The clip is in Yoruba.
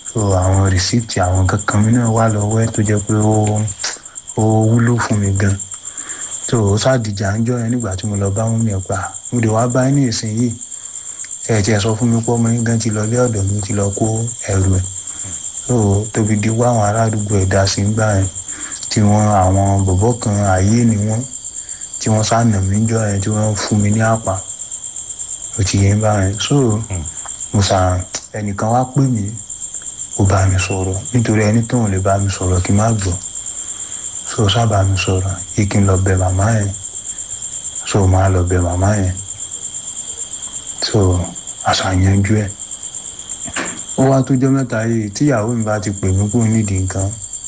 so àwọn rìsíìtì àwọn kankan mi náà wà lọ́wọ́ ẹ̀ tó jẹ́ pé ó ó wúlò fún mi gan so ó ṣàdìjà ń jọ yẹn nígbà tí mo lọ bá mú mi ẹ̀ pa mo lè wá bá ní ìsìn yìí ẹ̀ tiẹ̀ sọ fún mi pé ọmọ yín gan ti lọ lé ọ̀dọ̀ mi ti lọ kó ẹrù ẹ̀ so tóbi di wá àwọn ará àdúgbò ẹ̀ dá sí gbà yẹn tí wọ́n àwọn bọ̀bọ̀ kan ayé ni wọ́n tí wọ́n sànà mí jọ yẹn tí wọ́n fún mi ní àpá ó ti yẹn bá yẹn so mo sàn ẹnìkan wá pè mí kó bá mi sọ̀rọ̀ nítorí ẹni tó ń lè bá mi sọ̀rọ̀ kí n má gbọ́ so sábà mi sọ̀rọ̀ yìí kí n lọ bẹ màmá yẹn so máa lọ bẹ màmá yẹn so àṣàyànjú ẹ̀ ó wá tó jẹ́ mẹ́ta yìí tíyàwó mi bá ti pè mí kúrò nídìí nǹkan